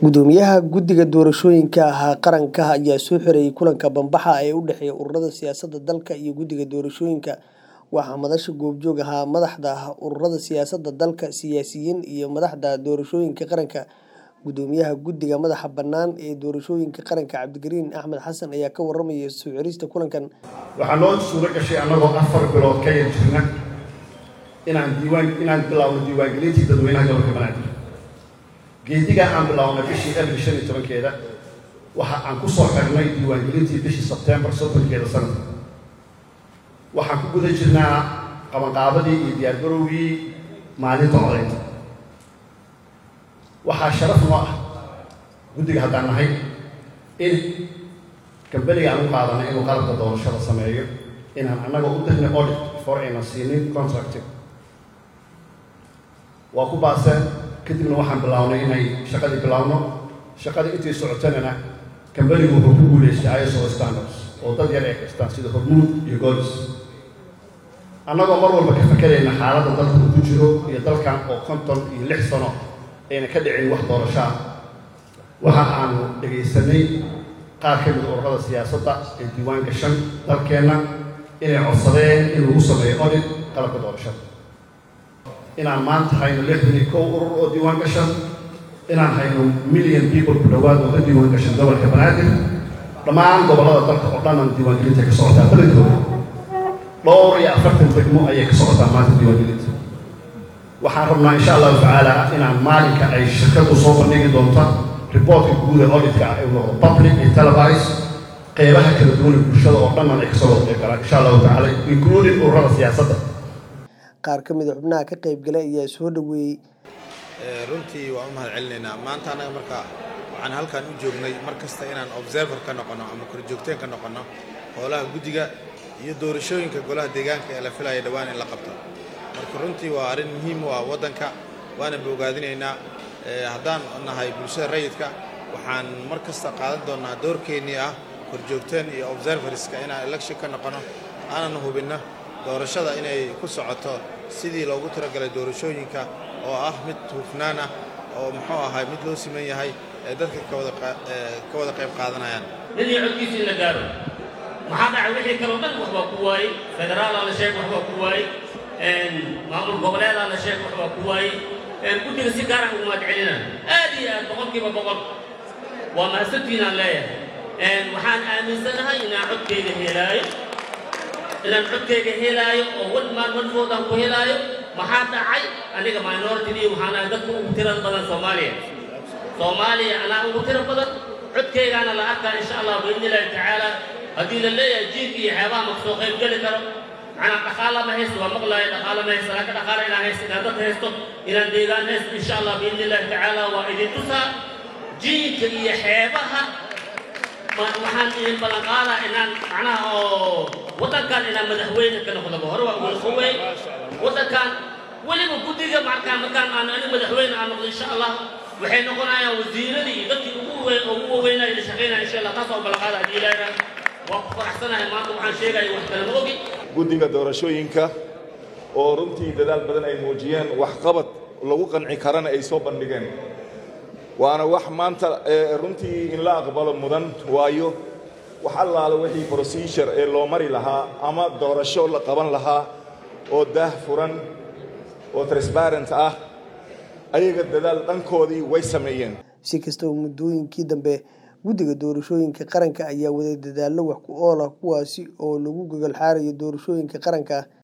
Guddoomiyaha Guddiga Doorashooyinka Qaranka ayaa soo xirayay kulanka bambaxa ee u dhexeeya ururada siyaasadda dalka iyo Guddiga Doorashooyinka. Waxaa madasha goobjoog ahaa madaxda ururada siyaasadda dalka, siyaasiyiin, iyo madaxda doorashooyinka qaranka. Guddoomiyaha Guddiga Madaxa Bannaan ee Doorashooyinka Qaranka Cabdikariin Axmed Xasan ayaa ka warramay soo xirista kulankan. waxaa noo suuro gashay annagoo afar bilood ka yar jirna inaan diiwaan inaan bilaawno diiwaangelintii dadweynaha gobolka banaadir geediga aan bilaabnay bishii abril shan iyo tobankeeda waxa aan ku soo xirnay diiwaangelintii bishii sebtembar soddonkeeda sanadka waxaan ku guda jirnaa qabanqaabadii iyo diyaargarowgii maalinta codaynta waxaa sharaf noo ah guddiga haddaan nahay in kambaniga aan u qaadanay inuu qalabka doorashada sameeyo inaan annaga u dirnay audit before aynan siinin contracting waa ku baaseen kadibna waxaan bilownay inay shaqadii bilaawno shaqadii intii socotanana kambanigu wuxuu ku guulaystay iso standards oo dad yar ay haystaan sida hormuud iyo golis annagoo mar walba ka fakerayna xaaladda dalka uu ku jiro iyo dalkan oo konton iyo lix sano ayna ka dhicin wax doorasho ah waxa aanu dhegaysanay qaar ka mida ururada siyaasadda ee diiwaan gashan dalkeenna inay codsadeen in lagu sameeyo audit qalabka doorashada inaan maanta hayno lixdan iyo kow urur oo diiwaan gashan inaan hayno million people ku dhowaad oo ka diiwaan gashan gobolka banaadir dhammaan gobollada dalka oo dhan aan diiwaangelinta ka socotaa badankooda dhowr iyo afartan degmo ayay ka socotaa maanta diiwaangelinta waxaan rabnaa insha allahu tacaala inaan maalinka ay shirkadu soo bandhigi doonta reportka guud ee auditka ah ee noqdo public iyo televised qeybaha kala duwan ee bulshada oo dhannan ay kasoo wada qeyb galaan insha allahu tacaala including ururada siyaasadda Qaar ka mid ah xubnaha ka qayb galay ayaa soo dhaweeyey runtii waan u mahad celinaynaa maanta annaga marka waxaan halkan u joognay mar kasta inaan observer ka noqonno ama korjoogteen ka noqonno howlaha guddiga iyo doorashooyinka golaha deegaanka ee la filaya dhowaan in la qabto marka runtii waa arrin muhiim u ah waddanka waana bogaadinaynaa haddaan nahay bulshada rayidka waxaan mar kasta qaadan doonnaa doorkeennii ah korjoogteen iyo observerska inaan election ka noqonno aanan hubinno doorashada inay ku socoto sidii loogu talagalay doorashooyinka oo ah mid hufnaan ah oo muxuu ahay mid loo siman yahay ee dadka ka wada qayb qaadanayaan mid iyo codkiisa in la gaaro maxaa dhacay wixii kaloo dhan wax baa ku waayey federaalaa la sheeg wax baa ku waayey maamul goboleedaa la sheeg wax baa ku waayey guddiga si gaara ugu mahad celinaa aad iyo aad boqolkiiba boqol waa mahadsantiinaan leeyahay waxaan aaminsanahay inaan codkayga helaayo inaan codkayga helaayo oo wan maan wan voodaan ku helaayo maxaa dhacay aniga minoritydii waxaan ahay dadka ugu tirada badan soomaaliya soomaaliya anaa ugu tira badan codkaygaana la arkaa insha allah biidni illaahi tacaala haddii la leeyahay jiirka iyo xeebaha ma kasoo qayb geli karo macnaa dhaqaala ma haysto waa maqlaayo dhaqaala ma haysto laakiin dhaqaala inaan haysto inaan dad haysto inaan deegaan haysto insha allah biidni illaahi tacaala waa idin tusaa jiinka iyo xeebaha waxaan idin ballan qaadaa inaan macnaha oo waddankan inaan madaxweyne ka noqdoba hore waa wilqowey waddankan weliba guddiga markaan markaan aan aniga madaxweyne aan noqdo insha allah waxay noqonayaan wasiiradii iyo dadkii ugu weyn ugu waweynaya ila shaqaynaya insha allah taas oo ballan qaada haddii ilaahna waa ku faraxsanahay maanta waxaan sheegaya wax kale ma ogi guddiga doorashooyinka oo runtii dadaal badan ay muujiyeen waxqabad lagu qanci karana ay soo bandhigeen waana wax maanta runtii in la aqbalo mudan waayo wax allaala wixii procedure ee loo mari lahaa ama doorasho la qaban lahaa oo daah furan oo transparent ah ayaga dadaal dhankoodii way sameeyeen si kastaba muddooyinkii dambe guddiga doorashooyinka qaranka ayaa waday dadaallo wax ku ool ah kuwaasi oo lagu gogol xaarayo doorashooyinka qaranka